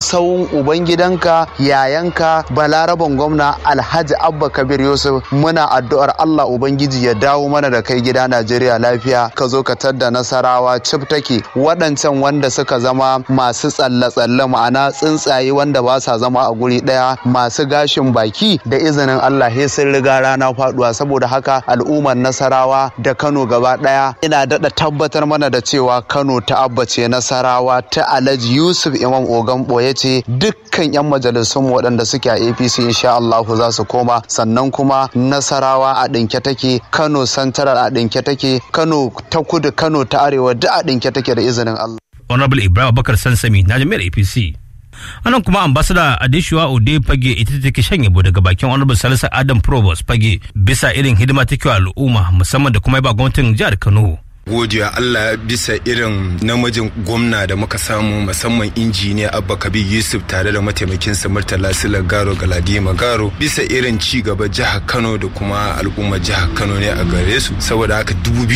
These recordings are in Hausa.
sawun ubangidanka yayanka balaraban gwamna alhaji abba kabir yusuf muna addu'ar allah ubangiji ya dawo mana da kai gida najeriya lafiya ka zo ka tadda nasarawa cif take waɗancan wanda suka zama masu tsalle-tsalle ma'ana tsuntsaye wanda ba sa zama a guri ɗaya masu gashin baki da izinin allah he sun riga rana faduwa saboda haka al'ummar nasarawa da kano gaba ɗaya ina daɗa tabbatar mana da cewa kano ta abbace nasarawa ta alhaji yusuf imam ogan ɓoye ce dukkan 'yan majalisun waɗanda suke a apc insha allahu za su koma sannan kuma nasarawa a ɗinke take kano santaral a ɗinke take kano ta kudu kano ta arewa duk a ɗinke take da izinin allah honorable ibrahim bakar sansami na jami'ar apc anan kuma ambasada adeshuwa ode fage ita take shan yabo daga bakin honorable salisu adam provost fage bisa irin hidima take wa al'umma musamman da kuma yaba gwamnatin jihar kano godiya Allah bisa irin namijin gwamna da muka samu musamman injiniya Abba Kabir Yusuf tare da mataimakinsa Murtala Sila Garo Galadima Garo bisa irin ci gaba jihar Kano da kuma al'ummar jihar Kano ne a gare su saboda haka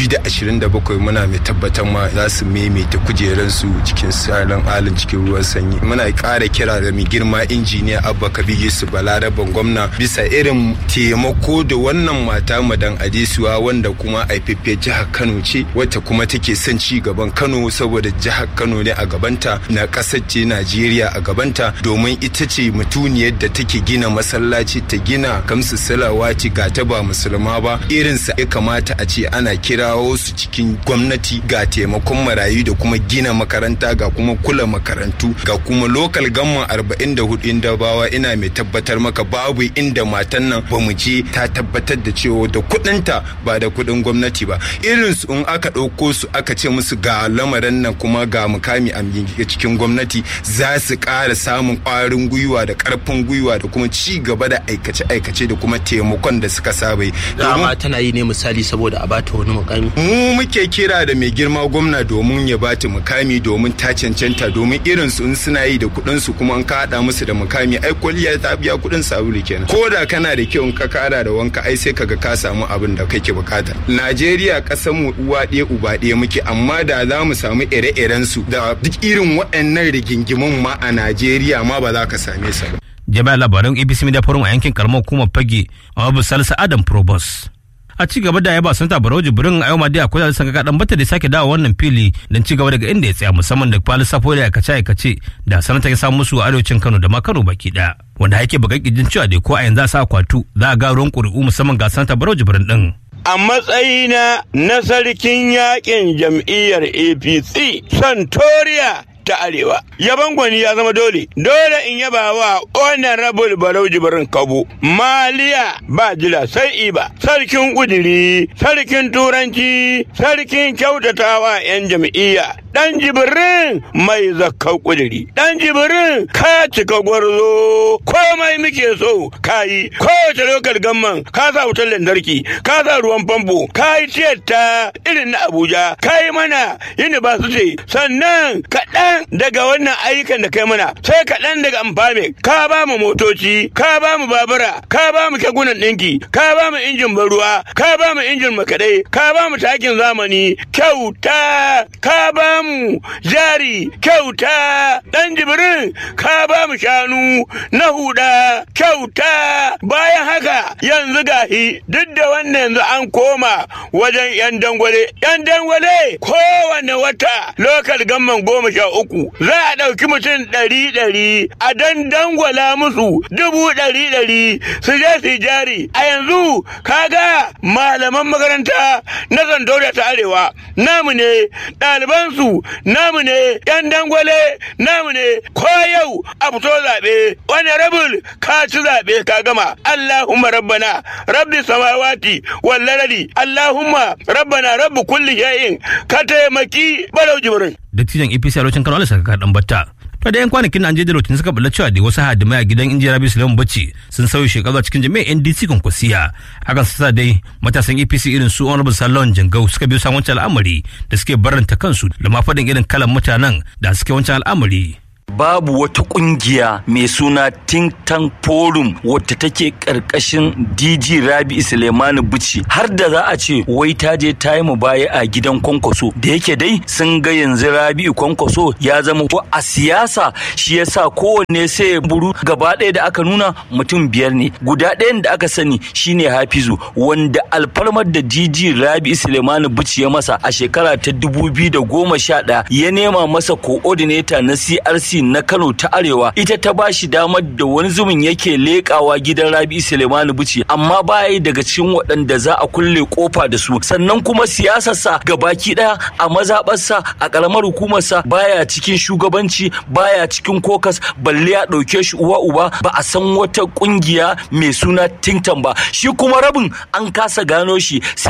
2027 muna mai tabbatar ma za su maimaita kujeran su cikin salon halin cikin ruwan sanyi muna ƙara kira da mai girma injiniya Abba Kabir Yusuf Balaraban gwamna bisa irin taimako da wannan mata madan Adesuwa wanda kuma aifafe jihar Kano ce wacce kuma take son ci gaban Kano saboda jihar Kano ne a gabanta na ƙasar ce Najeriya a gabanta domin ita ce mutuniyar da take gina masallaci ta gina kamsu salawati ga ta ba musulma ba irinsa ya kamata a ce ana kirawo su cikin gwamnati ga taimakon marayu da kuma gina makaranta ga kuma kula makarantu ga kuma lokal gamma 44 inda bawa ina mai tabbatar maka babu inda matan nan ba mu je ta tabbatar da cewa da kuɗinta ba da kuɗin gwamnati ba irinsu in aka ɗauko su aka ce musu ga lamarin nan kuma ga mukami a cikin gwamnati za su ƙara samun ƙwarin gwiwa da ƙarfin gwiwa da kuma ci gaba da aikace-aikace da kuma taimakon da suka saba yi. Dama tana yi ne misali saboda a bata wani mukami. Mu muke kira da mai girma gwamna domin ya bata mukami domin ta cancanta domin irin su in suna yi da kuɗin su kuma an ka haɗa musu da mukami ai kwalliya ta biya kuɗin sabulu kenan. Ko da kana da kyau in ka kara da wanka ai sai kaga ka samu abin da kake bukata. Najeriya ƙasar mu uwa ɗaya uba ɗaya muke amma da za mu samu ire-iren su da duk irin waɗannan rigingimun ma a Najeriya ma ba za ka same su ba. Jami'ar labaran ABC Media Forum a yankin karamar hukumar Fage a Abu Salisu Adam Probos. a ci gaba da yaba sanata barau jibrin a yau ma dai akwai da sanga kadan bata da sake dawo wannan fili don ci gaba daga inda ya tsaya musamman da kwali safo da aikace aikace da sanata ya samu musu a arewacin kano da ma kano baki daya wanda yake bugan kijin cewa dai ko a yanzu a sa akwatu za a ga ruwan ƙuri'u musamman ga sanata barau jibrin din a matsayina na sarkin yakin jam'iyyar apc santoriya ta arewa yaban gwani ya zama dole dole in yaba wa honorable barau jibirin kabo maliya ba jira sai iba sarkin kudiri sarkin turanci sarkin kyautatawa yan jam'iyya dan jibirin mai zakkau kudiri dan jibirin ka cika gwarzo komai muke so kayi kowace lokal gamman ka sa wutar lantarki ka sa ruwan famfo ka yi tiyata irin na abuja ka yi mana university sannan kaɗan daga wannan ayyukan da kai mana sai kaɗan daga amfame ka ba mu motoci ka ba mu babura ka ba mu kekunan ɗinki ka ba mu injin baruwa ka ba mu injin makaɗai ka ba mu takin zamani kyauta ka ba mu jari kyauta ɗan jibirin ka ba mu shanu na huda kyauta bayan haka yanzu gahi duk da wannan yanzu an koma wajen yan dangwale yan dangwale kowane wata lokal gamman goma sha uku za a ɗauki mutum ɗari ɗari a dan dangwala musu dubu ɗari ɗari su je su jari a yanzu kaga malaman makaranta na zandaura ta arewa namu ne ɗalibansu namu ne yan dangwale namu ne ko yau a fito zaɓe wani rabul ka ci zaɓe ka gama allahumma rabbana rabbi samawati wallarari allahumma rabbana rabbi kulli shay'in ka taimaki balau jibrin dattijan apc a lokacin kano alisa ka dan batta to da yan kwanakin nan an je da rotin suka bulla cewa da wasu hadimai a gidan injiniya rabi sulaiman bacci sun sauya shekaru cikin jami'ar ndc konkwasiya hakan sa dai matasan apc irin su honorable salon jangau suka biyo samun wancan al'amari da suke baranta kansu da ma faɗin irin kalan mutanen da suke wancan al'amari babu wata kungiya mai suna think tank forum wadda take karkashin dg rabi suleimani bici har da za a ce wai ta je ta yi mu baya a gidan kwankwaso da yake dai sun ga yanzu rabi kwankwaso ya zama ko a siyasa shi yasa kowanne sai ya buru gaba ɗaya da aka nuna mutum biyar ne guda ɗayan da aka sani shine hafizu wanda alfarmar da dg rabi suleimani bici ya masa a shekara ta dubu biyu da goma sha ɗaya ya nema masa coordinator na crc na Kano ta Arewa ita ta ba shi damar da wani zumin yake lekawa gidan Rabi Suleimanu Bici amma baya daga cikin waɗanda za a kulle kofa da su sannan kuma siyasarsa baki ɗaya a mazaɓarsa a ƙaramar hukumarsa baya cikin shugabanci baya cikin kokas balle ya ɗauke shi uwa uba ba a san wata ƙungiya mai suna Tintan ba shi kuma rabin an kasa gano shi sai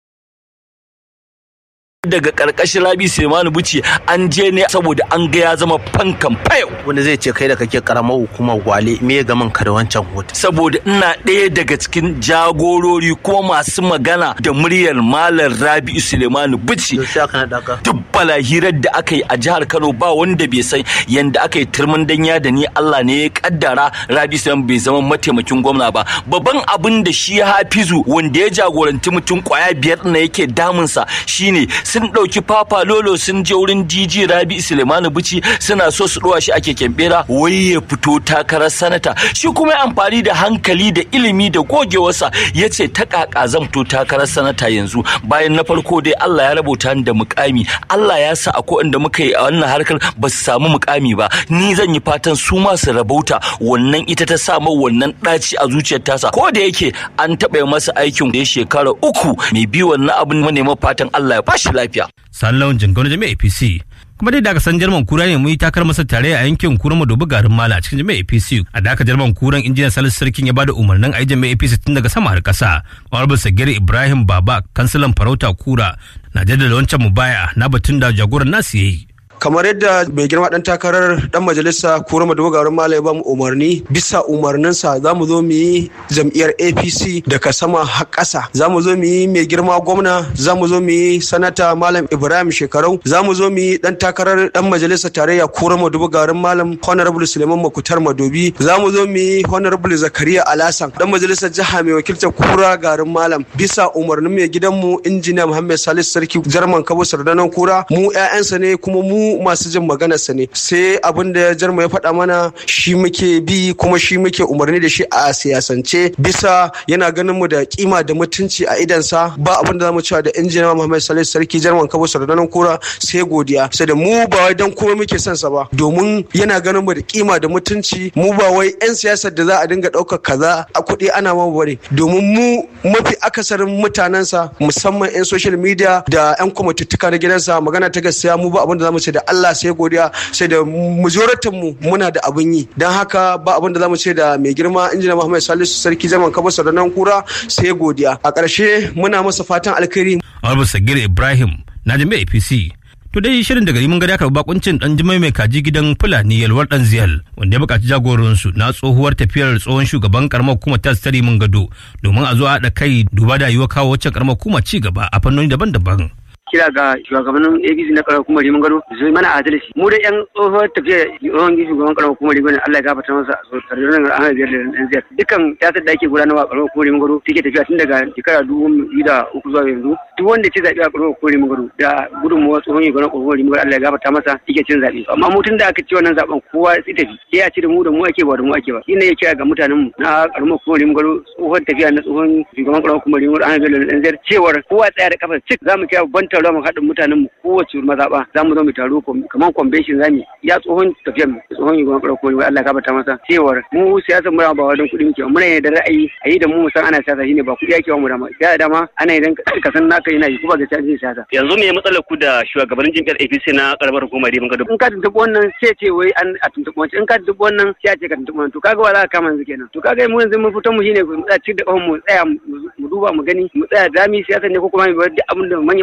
daga karkashin rabi Sulemanu Buci an je ne saboda an ga ya zama fankan fayo wanda zai ce kai da kake karamar hukumar gwale me ya gaman ka da wancan hoto saboda ina ɗaya daga cikin jagorori kuma masu magana da muryar malam rabi Sulemanu Buci duk balahirar da aka yi a jihar Kano ba wanda bai san yanda aka yi turmin danya da ni Allah ne ya kaddara rabi Sulemanu bai zama mataimakin gwamna ba babban abin da shi Hafizu wanda ya jagoranci mutum kwaya biyar na yake damunsa shine sun ɗauki papa lolo sun je wurin dj rabi sulemanu bici suna so su ɗowa shi a keken bera wai ya fito takarar sanata shi kuma ya amfani da hankali da ilimi da gogewarsa ya ce ta kaka zan fito takarar sanata yanzu bayan na farko dai allah ya rabota da mukami allah ya sa akwai inda muka yi a wannan harkar ba su samu mukami ba ni zan yi fatan su ma su rabauta wannan ita ta sa wannan ɗaci a zuciyar tasa ko da yake an taɓa masa aikin da ya shekara uku mai bi wannan abin manema fatan allah ya bashi lafiya Sallon Jingano Jami'a APC. Kuma dai da aka san Jarman Kura ne mu yi takar masa tare a yankin Kura Madobi garin Mala a cikin Jami'a APC. A da aka Jarman Kuran injiniyan Salisu Sarkin ya bada umarnin a yi Jami'a APC tun daga sama har ƙasa. Honorable Sagir Ibrahim Baba, kansilan Farauta Kura, na jaddada wancan mubaya na batun da jagoran nasu ya yi. kamar yadda mai girma dan takarar dan majalisa kura madogarin malai ba mu umarni bisa umarninsa za mu zo mu yi jam'iyyar apc daga sama har ƙasa za mu zo mu yi mai girma gwamna za mu zo mu yi sanata malam ibrahim shekarau za mu zo mu yi dan takarar dan majalisa tarayya kura madogarin malam honorable suleiman makutar madobi za mu zo mu yi honorable zakariya alasan dan majalisar jiha mai wakiltar kura garin malam bisa umarnin mai gidanmu injiniya muhammad salisu sarki jarman kabo sardanan kura mu 'ya'yansa ne kuma mu masu jin maganarsa ne sai abin da jarma ya faɗa mana shi muke bi kuma shi muke umarni da shi a siyasance bisa yana ganin mu da kima da mutunci a idansa ba abin da zamu cewa da injiniya Muhammad Salisu Sarki jarman Kabo Sardanan Kura sai godiya sai da mu ba wai dan kuma muke son sa ba domin yana ganin mu da kima da mutunci mu ba wai yan siyasar da za a dinga ɗaukar kaza a kuɗi ana ma bare domin mu mafi akasarin mutanensa musamman yan social media da yan kwamituttuka na gidansa magana ta gaskiya mu ba abin da zamu ce da Allah sai godiya sai da majoratin mu muna da abin yi don haka ba abin da zamu ce da mai girma injina Muhammad Salisu sarki zaman kaba nan kura sai godiya a ƙarshe muna masa fatan alkhairi Honorable Sagir Ibrahim na jami'a APC To dai shirin daga mun gada karɓi bakuncin dan jimai mai kaji gidan Fulani yalwar dan ziyal wanda ya buƙaci jagoransu na tsohuwar tafiyar tsohon shugaban karamar hukumar ta tare mun gado domin a zo a haɗa kai duba da yiwa kawo wacce karamar hukumar ci gaba a fannoni daban-daban. kira ga shugabannin APC na karamar hukumar Rimin Gado su mana adalci mu da yan tsohuwar tafiya tsohon shugaban karamar hukumar Rimin Allah ya gafarta masa so tarjinin Ahmed Biyar da dan Ziyar dukkan siyasar da ake gudanarwa a karamar hukumar Rimin Gado take tafiya tun daga shekara dubu biyu da uku zuwa yanzu duk wanda ce zaɓe a karamar hukumar Rimin Gado da gudunmawar tsohon shugaban karamar hukumar Rimin Gado Allah ya gafarta masa yake cin zaɓe amma mu tun da aka ce wannan zaɓen kowa ya tafi sai ya ce da mu da mu ake ba da mu ake ba shine ya kira ga mutanen mu na karamar hukumar Rimin Gado tsohon tafiya na tsohon shugaban karamar hukumar Rimin Gado Ahmed Biyar da dan Ziyar cewar kowa tsaya da kafa cik za mu kira babban taron mu haɗin mutanen mu kowace mazaɓa za mu zo mu taro kamar convention zamu ya tsohon tafiyar mu tsohon shugaban ƙarar kuma Allah ka bata masa cewar mu siyasar mu ba wajen kuɗi muke muna ne da ra'ayi a yi da mu san ana siyasa shine ba kuɗi ake wa mu dama da dama ana idan ka san naka yana yi kuma ga cikin siyasa yanzu me matsalar ku da shugabannin jam'iyyar APC na karamar hukumar Rimin Gado in ka tuntuɓi wannan sai ce wai an a tuntuɓi wancan in ka tuntuɓi wannan sai a ce ka tuntuɓi wannan to kaga wa za ka kama yanzu kenan to kaga mu yanzu mun fito mu shine mu tsaya cikin da mu tsaya mu duba mu gani mu tsaya da mi siyasa ne ko kuma mu bar duk abin da manyan suka ce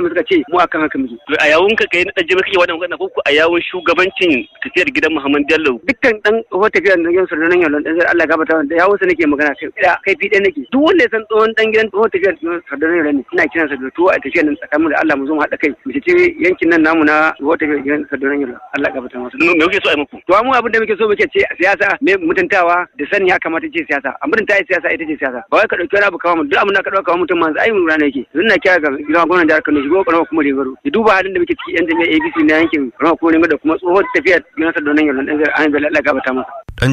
mu akan haka muke To a yawun ka kai na dan jami'a kake wannan magana ko a yawun shugabancin tafiyar gidan Muhammad Bello dukkan dan tsohon tafiyar da yan sardanan yau dan zai Allah gabata da yawo sa nake magana kai da kai fi nake duk wanda ya san tsohon dan gidan tsohon tafiyar sardanan yau ne ina kiran sa da tuwo a tafiyar nan tsakanin da Allah mu zo mu haɗa kai mu ce yankin nan namu na tsohon tafiyar gidan sardanan yau Allah gabata masa me kuke so a yi muku to mu abin da muke so muke ce siyasa me mutuntawa da sani ya kamata ce siyasa a mutunta yi siyasa ita ce siyasa ba wai ka dauki wani abu kawo mu duk abin da ka dauka mutum manzo ai mun rana yake yanzu na kira ga gidan gwamnatin jihar Kano shigo kana kuma Rigaro ya duba halin da muke ciki yan jami'a ABC na yankin kana kuma Rigaro da kuma tsohon tafiyar gidan sardanan yau dan zai an Allah gabata masa